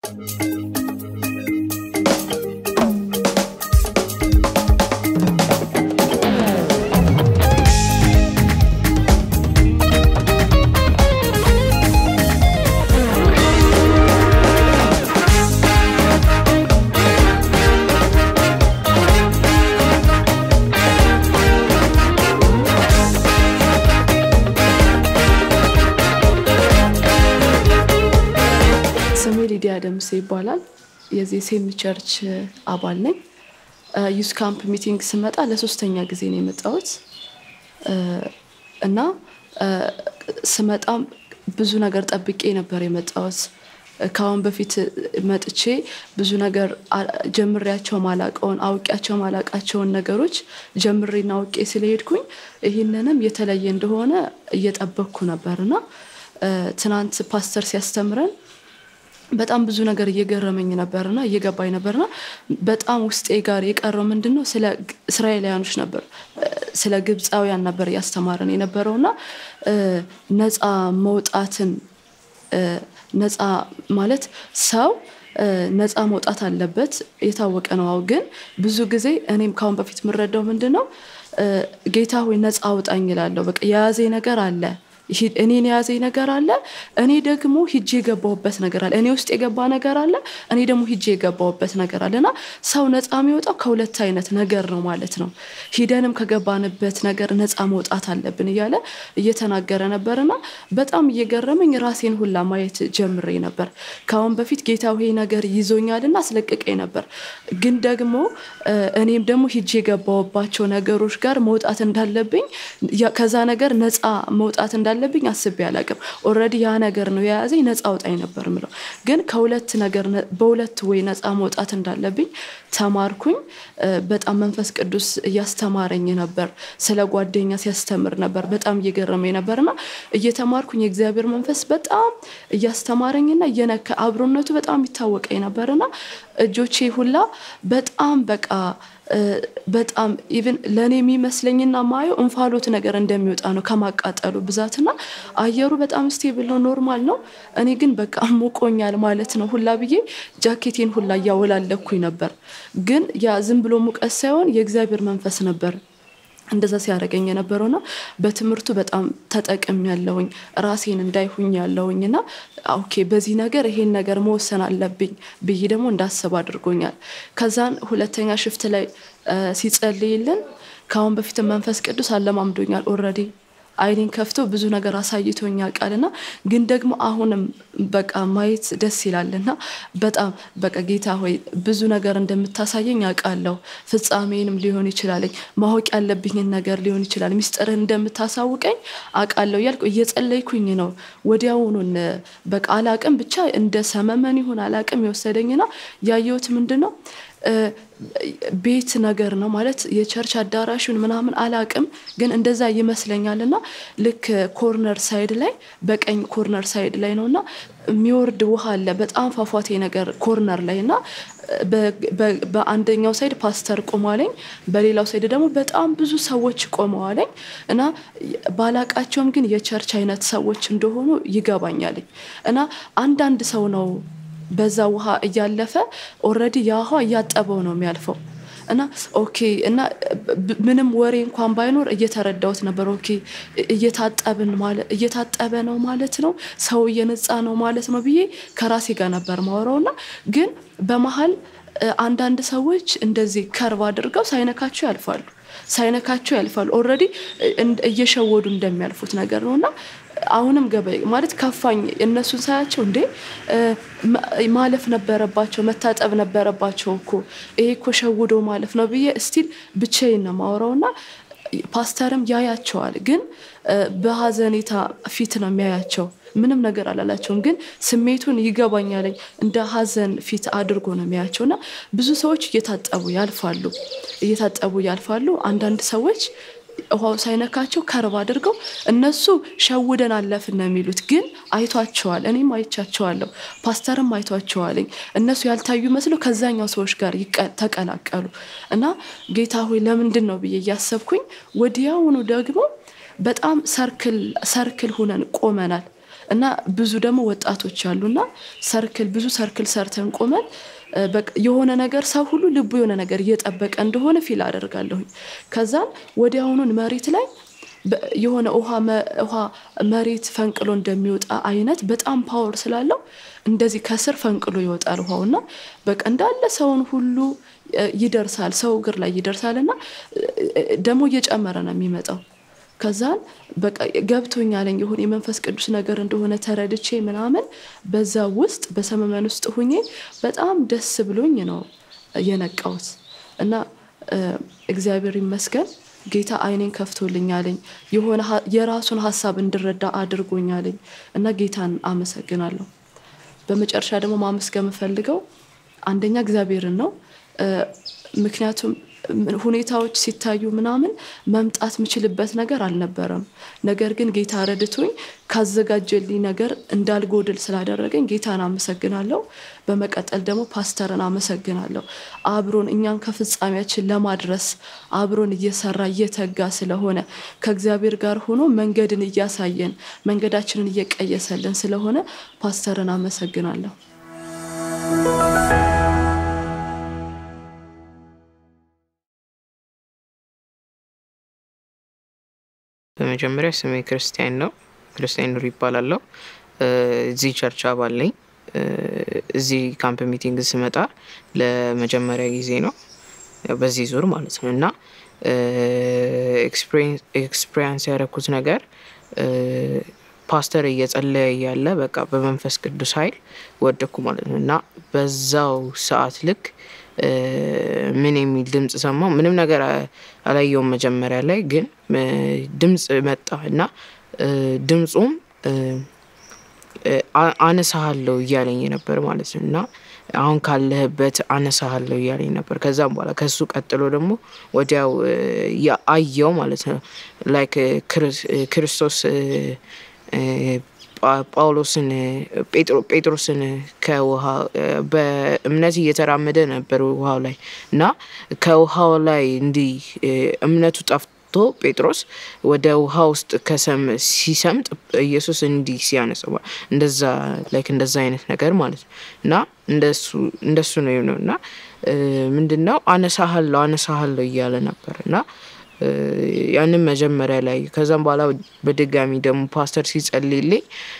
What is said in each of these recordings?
ስሜ ሊዲያ ደምሴ ይባላል። የዚህ ሴም ቸርች አባል ነኝ። ዩስ ካምፕ ሚቲንግ ስመጣ ለሶስተኛ ጊዜ ነው የመጣሁት እና ስመጣም ብዙ ነገር ጠብቄ ነበር የመጣሁት። ከአሁን በፊት መጥቼ ብዙ ነገር ጀምሬያቸው ማላቀውን አውቂያቸው ማላቃቸውን ነገሮች ጀምሬና አውቄ ስለሄድኩኝ ይህንንም የተለየ እንደሆነ እየጠበቅኩ ነበር እና ትናንት ፓስተር ሲያስተምረን በጣም ብዙ ነገር እየገረመኝ ነበርና እየገባኝ ነበርና በጣም ውስጤ ጋር የቀረው ምንድን ነው ስለ እስራኤላውያኖች ነበር ስለ ግብፃውያን ነበር እያስተማረን የነበረውና ነፃ መውጣትን ነፃ ማለት ሰው ነፃ መውጣት አለበት የታወቀ ነው። አዎ ግን ብዙ ጊዜ እኔም ካሁን በፊት የምረዳው ምንድን ነው ጌታ ሆይ ነፃ አውጣኝ እላለሁ። በቃ የያዘ ነገር አለ እኔን የያዘኝ ነገር አለ። እኔ ደግሞ ሂጄ የገባሁበት ነገር አለ። እኔ ውስጥ የገባ ነገር አለ። እኔ ደግሞ ሂጄ የገባሁበት ነገር አለ እና ሰው ነፃ የሚወጣው ከሁለት አይነት ነገር ነው ማለት ነው። ሂደንም ከገባንበት ነገር ነፃ መውጣት አለብን እያለ እየተናገረ ነበር እና በጣም እየገረመኝ ራሴን ሁላ ማየት ጀምሬ ነበር። ከአሁን በፊት ጌታ ይሄ ነገር ይዞኛልና አስለቅቄ ነበር። ግን ደግሞ እኔም ደግሞ ሂጄ የገባሁባቸው ነገሮች ጋር መውጣት እንዳለብኝ ከዛ ነገር ነፃ መውጣት እንዳለ እንዳለብኝ አስቤ አላቅም። ኦልሬዲ ያ ነገር ነው የያዘኝ ነፃ አውጣኝ ነበር ምለው። ግን ከሁለት ነገር በሁለት ወይ ነፃ መውጣት እንዳለብኝ ተማርኩኝ። በጣም መንፈስ ቅዱስ እያስተማረኝ ነበር። ስለ ጓደኛ ሲያስተምር ነበር። በጣም እየገረመኝ ነበርና እየተማርኩኝ የእግዚአብሔር መንፈስ በጣም እያስተማረኝና እየነካ አብሮነቱ በጣም ይታወቀኝ ነበርና እጆቼ ሁላ በጣም በቃ በጣም ኢቭን ለእኔ የሚመስለኝና ማየው እንፋሎት ነገር እንደሚወጣ ነው ከማቃጠሉ ብዛትና አየሩ በጣም ስቴብል ነው፣ ኖርማል ነው። እኔ ግን በቃ ሞቆኛል ማለት ነው ሁላ ብዬ ጃኬቴን ሁላ እያወላለኩኝ ነበር። ግን ያ ዝም ብሎ ሙቀት ሳይሆን የእግዚአብሔር መንፈስ ነበር እንደዛ ሲያደርገኝ የነበረውና በትምህርቱ በጣም ተጠቅም ያለውኝ ራሴን እንዳይሁኝ ያለውኝ እና ኦኬ በዚህ ነገር ይሄን ነገር መወሰን አለብኝ ብዬ ደግሞ እንዳስብ አድርጎኛል። ከዛን ሁለተኛ ሽፍት ላይ ሲጸልይልን ከአሁን በፊት መንፈስ ቅዱስ አለማምዶኛል ኦልሬዲ አይኔን ከፍቶ ብዙ ነገር አሳይቶኝ ያውቃልና ግን ደግሞ አሁንም በቃ ማየት ደስ ይላልና በጣም በቃ ጌታ ሆይ ብዙ ነገር እንደምታሳየኝ ያውቃለሁ። ፍጻሜንም ሊሆን ይችላለኝ ማወቅ ያለብኝን ነገር ሊሆን ይችላል። ሚስጥርህን እንደምታሳውቀኝ አውቃለሁ እያልኩ እየጸለይኩኝ ነው። ወዲያውኑን በቃ አላቅም ብቻ እንደ ሰመመን ይሁን አላቅም የወሰደኝና ያየሁት ምንድን ነው ቤት ነገር ነው ማለት የቸርች አዳራሹን ምናምን አላቅም፣ ግን እንደዛ ይመስለኛል። እና ልክ ኮርነር ሳይድ ላይ በቀኝ ኮርነር ሳይድ ላይ ነው እና የሚወርድ ውሃ አለ በጣም ፏፏቴ ነገር ኮርነር ላይ እና በአንደኛው ሳይድ ፓስተር ቆሟለኝ፣ በሌላው ሳይድ ደግሞ በጣም ብዙ ሰዎች ቆመዋለኝ እና ባላቃቸውም ግን የቸርች አይነት ሰዎች እንደሆኑ ይገባኛልኝ እና አንዳንድ ሰው ነው በዛ ውሃ እያለፈ ኦልሬዲ ያ ውሃ እያጠበው ነው የሚያልፈው እና ኦኬ እና ምንም ወሬ እንኳን ባይኖር እየተረዳሁት ነበር። ኦኬ እየታጠብን ማለት እየታጠበ ነው ማለት ነው፣ ሰው እየነጻ ነው ማለት ነው ብዬ ከራሴ ጋር ነበር ማወራው እና ግን በመሀል አንዳንድ ሰዎች እንደዚህ ከርቭ አድርገው ሳይነካቸው ያልፋሉ ሳይነካቸው ያልፋሉ። ኦልሬዲ እየሸወዱ እንደሚያልፉት ነገር ነው እና አሁንም ገበያ ማለት ከፋኝ። እነሱን ሳያቸው እንዴ ማለፍ ነበረባቸው፣ መታጠብ ነበረባቸው እኮ ይሄ እኮ ሸውዶ ማለፍ ነው ብዬ እስቲል ብቻዬን ነው የማወራው እና ፓስተርም ያያቸዋል፣ ግን በሀዘኔታ ፊት ነው የሚያያቸው። ምንም ነገር አላላቸውም፣ ግን ስሜቱን ይገባኛለኝ እንደ ሀዘን ፊት አድርጎ ነው የሚያያቸው እና ብዙ ሰዎች እየታጠቡ ያልፋሉ እየታጠቡ ያልፋሉ። አንዳንድ ሰዎች ውሃው ሳይነካቸው ከርብ አድርገው እነሱ ሸውደን አለፍን ነው የሚሉት፣ ግን አይቷቸዋል። እኔም አይቻቸዋለሁ፣ ፓስተርም አይቷቸዋለኝ። እነሱ ያልታዩ መስለው ከዛኛው ሰዎች ጋር ተቀላቀሉ እና ጌታ ሆይ ለምንድን ነው ብዬ እያሰብኩኝ ወዲያውኑ ደግሞ በጣም ሰርክል ሰርክል ሁነን ቆመናል እና ብዙ ደግሞ ወጣቶች አሉና ሰርክል ብዙ ሰርክል ሰርተን ቆመን የሆነ ነገር ሰው ሁሉ ልቡ የሆነ ነገር እየጠበቀ እንደሆነ ፊል አደርጋለሁኝ። ከዛን ወዲያውኑን መሬት ላይ የሆነ ውሃ መሬት ፈንቅሎ እንደሚወጣ አይነት በጣም ፓወር ስላለው እንደዚህ ከስር ፈንቅሎ ይወጣል ውሃው እና በቃ እንዳለ ሰውን ሁሉ ይደርሳል፣ ሰው እግር ላይ ይደርሳል እና ደግሞ እየጨመረ ነው የሚመጣው። ከዛን በቃ ገብቶኛለኝ የሆነ የመንፈስ ቅዱስ ነገር እንደሆነ ተረድቼ ምናምን በዛ ውስጥ በሰመመን ውስጥ ሁኜ በጣም ደስ ብሎኝ ነው የነቃውት እና እግዚአብሔር ይመስገን ጌታ አይኔን ከፍቶልኛለኝ የሆነ የራሱን ሀሳብ እንድረዳ አድርጎኛለኝ እና ጌታን አመሰግናለሁ። በመጨረሻ ደግሞ ማመስገን የምፈልገው አንደኛ እግዚአብሔርን ነው። ምክንያቱም ሁኔታዎች ሲታዩ ምናምን መምጣት የምችልበት ነገር አልነበረም። ነገር ግን ጌታ ረድቶኝ ካዘጋጀልኝ ነገር እንዳልጎድል ስላደረገኝ ጌታን አመሰግናለሁ። በመቀጠል ደግሞ ፓስተርን አመሰግናለሁ። አብሮን እኛን ከፍጻሜያችን ለማድረስ አብሮን እየሰራ እየተጋ ስለሆነ ከእግዚአብሔር ጋር ሆኖ መንገድን እያሳየን መንገዳችንን እየቀየሰልን ስለሆነ ፓስተርን አመሰግናለሁ። በመጀመሪያ ስሜ ክርስቲያን ነው። ክርስቲያን ኑር ይባላለሁ። እዚህ ቸርች አባል ነኝ። እዚህ ካምፕ ሚቲንግ ስመጣ ለመጀመሪያ ጊዜ ነው በዚህ ዙር ማለት ነው እና ኤክስፔሪንስ ያደረኩት ነገር ፓስተር እየጸለየ እያለ በቃ በመንፈስ ቅዱስ ኃይል ወደኩ ማለት ነው እና በዛው ሰዓት ልክ ምን የሚል ድምፅ ሰማሁ። ምንም ነገር አላየውም መጀመሪያ ላይ ግን ድምፅ መጣ እና ድምፁም አነሳሃለሁ እያለኝ ነበር ማለት ነው እና አሁን ካለህበት አነሳሃለሁ እያለኝ ነበር። ከዛም በኋላ ከሱ ቀጥሎ ደግሞ ወዲያው አየው ማለት ነው ላይክ ክርስቶስ ጳውሎስን ጴጥሮስን ከውሃ በእምነት እየተራመደ ነበር ውሃው ላይ እና ከውሃው ላይ እንዲህ እምነቱ ጠፍቶ ጴጥሮስ ወደ ውሃ ውስጥ ሲሰምጥ ኢየሱስ እንዲህ ሲያነሰው እንደዛ ላይክ እንደዛ አይነት ነገር ማለት ነው እና እንደሱ ነው የሆነው እና ምንድን ነው አነሳሃለሁ አነሳሃለሁ እያለ ነበር እና ያንን መጀመሪያ ላይ ከዛም በኋላ በድጋሚ ደግሞ ፓስተር ሲጸልይልኝ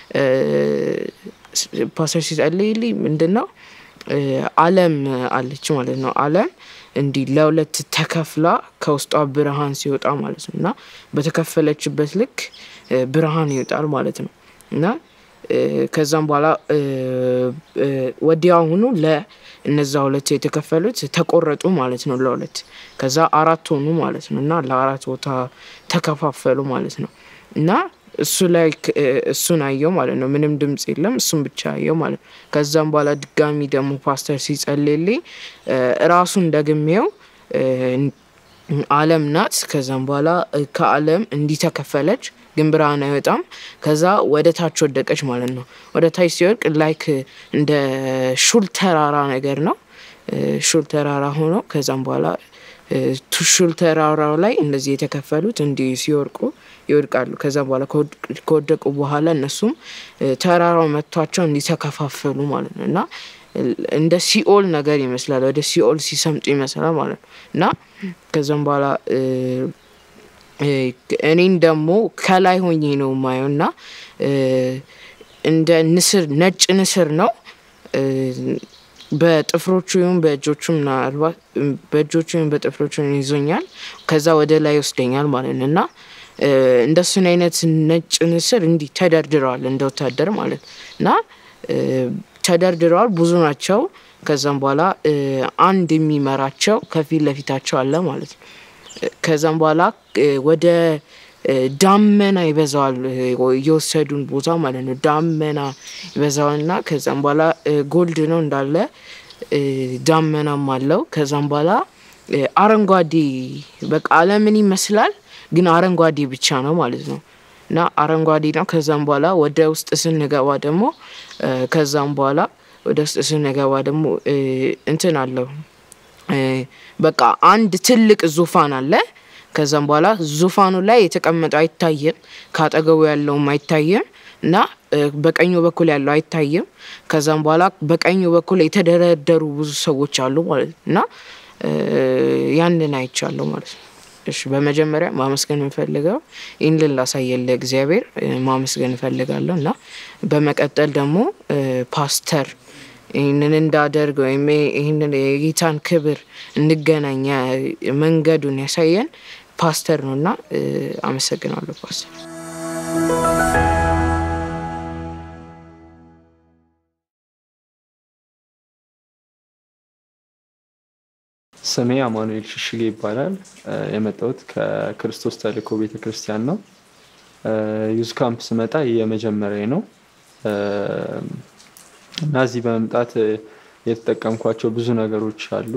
ፓስተር ሲጸልይልኝ ምንድን ነው አለም አለች ማለት ነው አለም እንዲህ ለሁለት ተከፍላ ከውስጧ ብርሃን ሲወጣ ማለት ነው እና በተከፈለችበት ልክ ብርሃን ይወጣል ማለት ነው እና ከዛም በኋላ ወዲያውኑ ለእነዛ ሁለት የተከፈሉት ተቆረጡ ማለት ነው ለሁለት ከዛ አራት ሆኑ ማለት ነው እና ለአራት ቦታ ተከፋፈሉ ማለት ነው እና እሱ ላይ እሱን አየው ማለት ነው ምንም ድምፅ የለም እሱን ብቻ አየው ማለት ነው ከዛም በኋላ ድጋሚ ደግሞ ፓስተር ሲጸልልኝ ራሱን ደግሜው አለም ናት ከዛም በኋላ ከአለም እንዲህ ተከፈለች ግን ብርሃን አይወጣም ከዛ ወደ ታች ወደቀች ማለት ነው ወደ ታች ሲወድቅ ላይክ እንደ ሹል ተራራ ነገር ነው ሹል ተራራ ሆኖ ከዛም በኋላ ሹል ተራራው ላይ እንደዚህ የተከፈሉት እንዲህ ሲወርቁ ይወድቃሉ ከዛም በኋላ ከወደቁ በኋላ እነሱም ተራራው መቷቸው እንዲተከፋፈሉ ማለት ነው እና እንደ ሲኦል ነገር ይመስላል ወደ ሲኦል ሲሰምጡ ይመስላል ማለት ነው እና ከዛም በኋላ እኔን ደግሞ ከላይ ሆኜ ነው ማየው እና እንደ ንስር ነጭ ንስር ነው በጥፍሮቹ ይሁን በእጆቹ ምናልባት በእጆቹ ይሁን በጥፍሮቹ ይዞኛል ከዛ ወደ ላይ ይወስደኛል ማለት ነው እና እንደሱን አይነት ነጭ ንስር እንዲህ ተደርድረዋል እንደ ወታደር ማለት እና ተደርድረዋል ብዙ ናቸው ከዛም በኋላ አንድ የሚመራቸው ከፊት ለፊታቸው አለ ማለት ነው ከዛም በኋላ ወደ ዳመና ይበዛዋል የወሰዱን ቦታ ማለት ነው ዳመና ይበዛዋል እና ከዛም በኋላ ጎልድ ነው እንዳለ ዳመናም አለው ከዛም በኋላ አረንጓዴ በቃ አለምን ይመስላል ግን አረንጓዴ ብቻ ነው ማለት ነው እና አረንጓዴ ነው ከዛም በኋላ ወደ ውስጥ ስንገባ ደግሞ ከዛም በኋላ ወደ ውስጥ ስንገባ ደግሞ እንትን አለው በቃ አንድ ትልቅ ዙፋን አለ ከዛም በኋላ ዙፋኑ ላይ የተቀመጠው አይታየም ካጠገቡ ያለውም አይታየም እና በቀኙ በኩል ያለው አይታይም። ከዛም በኋላ በቀኙ በኩል የተደረደሩ ብዙ ሰዎች አሉ ማለት ነው እና ያንን አይቻለሁ ማለት ነው። እሺ በመጀመሪያ ማመስገን የምፈልገው ይህንን ላሳየን ለእግዚአብሔር ማመስገን እፈልጋለሁ እና በመቀጠል ደግሞ ፓስተር ይህንን እንዳደርግ ወይም ይህንን የጌታን ክብር እንገናኝ መንገዱን ያሳየን ፓስተር ነው እና አመሰግናለሁ ፓስተር። ስሜ አማኑኤል ሽሽጌ ይባላል። የመጣሁት ከክርስቶስ ተልእኮ ቤተ ክርስቲያን ነው። ዩዝ ካምፕ ስመጣ የመጀመሪያ ነው እና እዚህ በመምጣት የተጠቀምኳቸው ብዙ ነገሮች አሉ።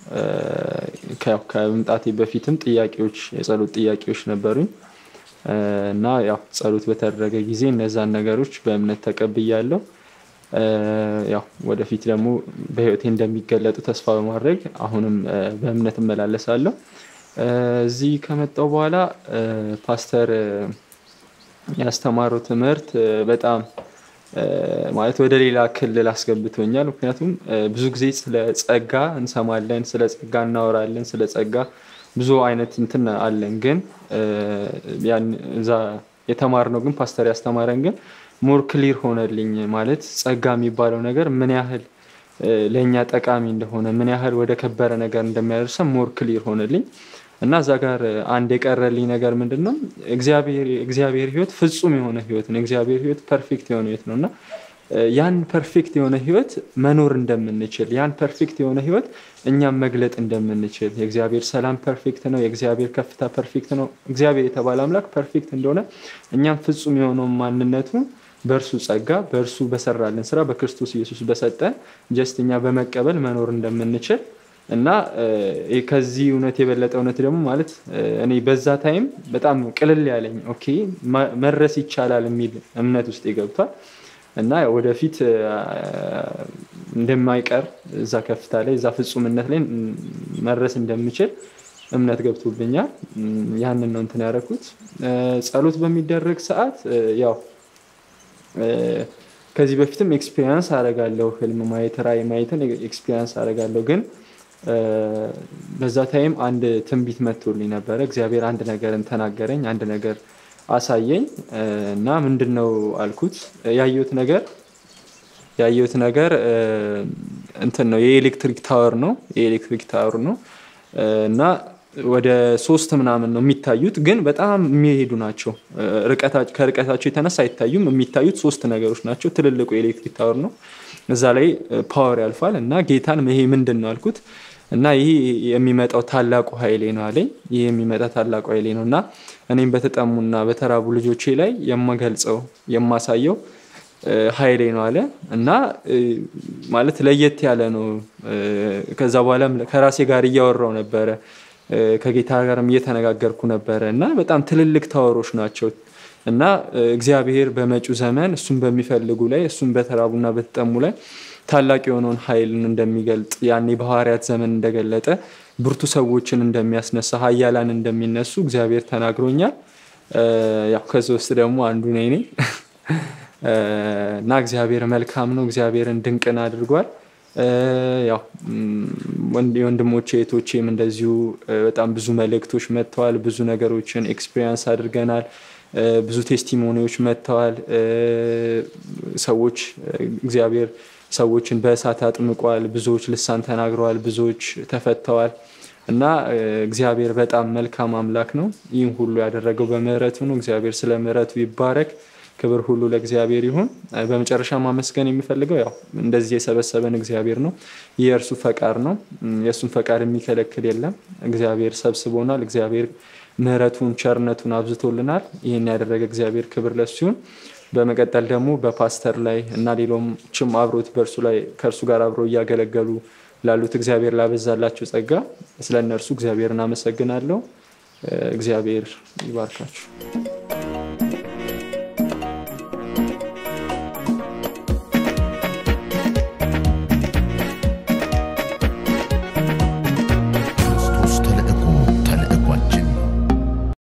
ከመምጣቴ በፊትም ጥያቄዎች፣ የጸሎት ጥያቄዎች ነበሩኝ እና ያው ጸሎት በተደረገ ጊዜ እነዛን ነገሮች በእምነት ተቀብያለሁ። ያው ወደፊት ደግሞ በህይወቴ እንደሚገለጡ ተስፋ በማድረግ አሁንም በእምነት እመላለሳለሁ። እዚህ ከመጣው በኋላ ፓስተር ያስተማረው ትምህርት በጣም ማለት ወደ ሌላ ክልል አስገብቶኛል። ምክንያቱም ብዙ ጊዜ ስለ ጸጋ እንሰማለን፣ ስለ ጸጋ እናወራለን፣ ስለ ጸጋ ብዙ አይነት እንትን አለን። ግን እዛ የተማርነው ግን ፓስተር ያስተማረን ግን ሞር ክሊር ሆነልኝ። ማለት ጸጋ የሚባለው ነገር ምን ያህል ለእኛ ጠቃሚ እንደሆነ ምን ያህል ወደ ከበረ ነገር እንደሚያደርሰን ሞር ክሊር ሆነልኝ እና እዛ ጋር አንድ የቀረልኝ ነገር ምንድን ነው? እግዚአብሔር ህይወት ፍጹም የሆነ ህይወት ነው። እግዚአብሔር ህይወት ፐርፌክት የሆነ ህይወት ነው እና ያን ፐርፌክት የሆነ ህይወት መኖር እንደምንችል ያን ፐርፌክት የሆነ ህይወት እኛም መግለጥ እንደምንችል የእግዚአብሔር ሰላም ፐርፌክት ነው። የእግዚአብሔር ከፍታ ፐርፌክት ነው። እግዚአብሔር የተባለ አምላክ ፐርፌክት እንደሆነ እኛም ፍጹም የሆነውን ማንነቱ በእርሱ ጸጋ በእርሱ በሰራልን ስራ በክርስቶስ ኢየሱስ በሰጠን ጀስት እኛ በመቀበል መኖር እንደምንችል እና ከዚህ እውነት የበለጠ እውነት ደግሞ ማለት እኔ በዛ ታይም በጣም ቅልል ያለኝ ኦኬ መድረስ ይቻላል የሚል እምነት ውስጥ ገብቷል እና ወደፊት እንደማይቀር እዛ ከፍታ ላይ እዛ ፍጹምነት ላይ መድረስ እንደምችል እምነት ገብቶብኛል። ያንን ነው እንትን ያደረኩት። ጸሎት በሚደረግ ሰዓት ያው ከዚህ በፊትም ኤክስፒሪየንስ አደርጋለሁ። ህልም ማየት፣ ራእይ ማየትን ኤክስፒሪየንስ አደርጋለሁ። ግን በዛ ታይም አንድ ትንቢት መጥቶልኝ ነበረ። እግዚአብሔር አንድ ነገርን ተናገረኝ፣ አንድ ነገር አሳየኝ እና ምንድን ነው አልኩት። ያየሁት ነገር ያየሁት ነገር እንትን ነው የኤሌክትሪክ ታወር ነው የኤሌክትሪክ ታወር ነው እና ወደ ሶስት ምናምን ነው የሚታዩት፣ ግን በጣም የሚሄዱ ናቸው። ከርቀታቸው የተነሳ አይታዩም። የሚታዩት ሶስት ነገሮች ናቸው። ትልልቁ የኤሌክትሪክ ታወር ነው። እዛ ላይ ፓወር ያልፋል እና ጌታን ይሄ ምንድን ነው አልኩት እና ይህ የሚመጣው ታላቁ ኃይሌ ነው አለኝ። ይህ የሚመጣ ታላቁ ኃይሌ ነው እና እኔም በተጠሙና በተራቡ ልጆቼ ላይ የማገልጸው የማሳየው ኃይሌ ነው አለ እና ማለት ለየት ያለ ነው። ከዛ በኋላም ከራሴ ጋር እያወራው ነበረ ከጌታ ጋርም እየተነጋገርኩ ነበረ እና በጣም ትልልቅ ታወሮች ናቸው እና እግዚአብሔር በመጪው ዘመን እሱን በሚፈልጉ ላይ እሱን በተራቡና በተጠሙ ላይ ታላቅ የሆነውን ኃይልን እንደሚገልጥ ያኔ በሐዋርያት ዘመን እንደገለጠ ብርቱ ሰዎችን እንደሚያስነሳ ኃያላን እንደሚነሱ እግዚአብሔር ተናግሮኛል። ያው ከዚ ውስጥ ደግሞ አንዱ ነኝ እኔ እና እግዚአብሔር መልካም ነው። እግዚአብሔርን ድንቅን አድርጓል። ያው የወንድሞቼ እህቶቼም እንደዚሁ በጣም ብዙ መልእክቶች መጥተዋል። ብዙ ነገሮችን ኤክስፒሪየንስ አድርገናል። ብዙ ቴስቲሞኒዎች መጥተዋል። ሰዎች እግዚአብሔር ሰዎችን በእሳት አጥምቋል። ብዙዎች ልሳን ተናግረዋል። ብዙዎች ተፈተዋል። እና እግዚአብሔር በጣም መልካም አምላክ ነው። ይህም ሁሉ ያደረገው በምህረቱ ነው። እግዚአብሔር ስለ ምህረቱ ይባረክ። ክብር ሁሉ ለእግዚአብሔር ይሁን። በመጨረሻ ማመስገን የሚፈልገው ያው እንደዚህ የሰበሰበን እግዚአብሔር ነው። ይህ የእርሱ ፈቃድ ነው። የእሱን ፈቃድ የሚከለክል የለም። እግዚአብሔር ሰብስቦናል። እግዚአብሔር ምህረቱን ቸርነቱን አብዝቶልናል። ይህን ያደረገ እግዚአብሔር ክብር ለሱ ይሁን። በመቀጠል ደግሞ በፓስተር ላይ እና ሌሎችም አብሮት በእርሱ ላይ ከእርሱ ጋር አብረው እያገለገሉ ላሉት እግዚአብሔር ላበዛላቸው ጸጋ ስለ እነርሱ እግዚአብሔርን አመሰግናለሁ። እግዚአብሔር ይባርካችሁ።